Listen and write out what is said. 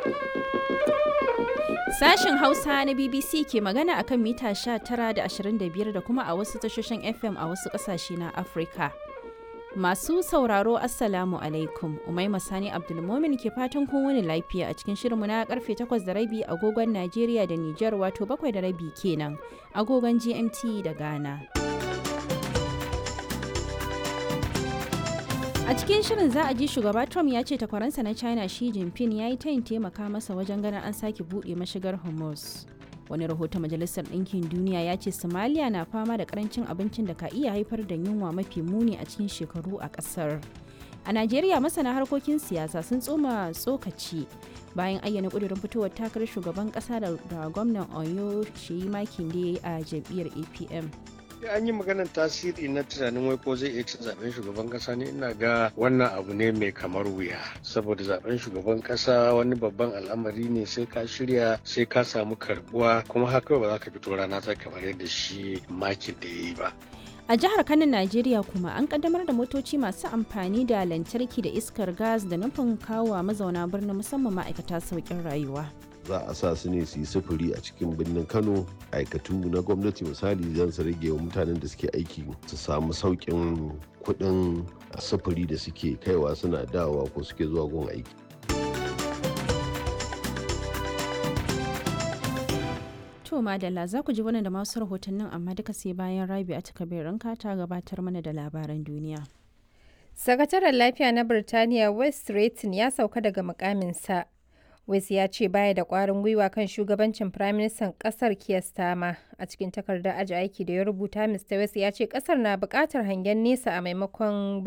Sashen Hausa na BBC ke magana akan mita 19 da 25 da kuma a wasu tashoshin FM a wasu ƙasashe na Afirka. Masu sauraro Assalamu alaikum, Umaima Sani Abdulmomin ke fatan kun wani lafiya a cikin shirinmu na karfe 8 da rabi agogon Najeriya da Nijar wato 7 da rabi kenan agogon GMT da Ghana. A cikin shirin za a ji shugaba Trump ya ce takwaransa na China Xi Jinping ya yi tayin taimaka masa wajen ganin an sake buɗe mashigar Hormuz. Wani rahoton Majalisar Ɗinkin Duniya ya ce Somalia na fama da karancin abincin da ka iya haifar da yunwa mafi muni a cikin shekaru a ƙasar. A Najeriya masana harkokin siyasa sun tsoma tsokaci bayan ayyana ƙudurin fitowar takarar shugaban ƙasa da gwamnan Oyo Sheyi Makinde a jam'iyyar APM. an yi maganar tasiri na tunanin wai ko zai iya cin zaben shugaban kasa ne ina ga wannan abu ne mai kamar wuya saboda zaben shugaban kasa wani babban al'amari ne sai ka shirya sai ka samu karbuwa kuma haka ba za ka fito rana ta kamar yadda shi makin da ya yi ba A jihar Kano, Najeriya kuma an kaddamar da motoci masu amfani da lantarki da iskar gas da nufin kawo mazauna birnin musamman ma'aikata sauƙin rayuwa. za a sa su ne su yi sufuri a cikin birnin kano aikatu na gwamnati misali zan su rage wa mutanen da suke aiki su samu sauƙin kuɗin sufuri da suke kaiwa suna dawowa ko suke zuwa gun aiki To madalla za ku ji wannan da masu rahotannin amma duka sai bayan rabi a takabirin ta gabatar mana da labaran duniya. Sakataren lafiya na Birtaniya West Stratton ya sauka daga mukaminsa West ya ce baya da ƙwarin gwiwa kan shugabancin Firaministan ƙasar Keir Starmer. A cikin takardar aji aiki da ya rubuta, Mr. West ya ce ƙasar na buƙatar hangen nesa a maimakon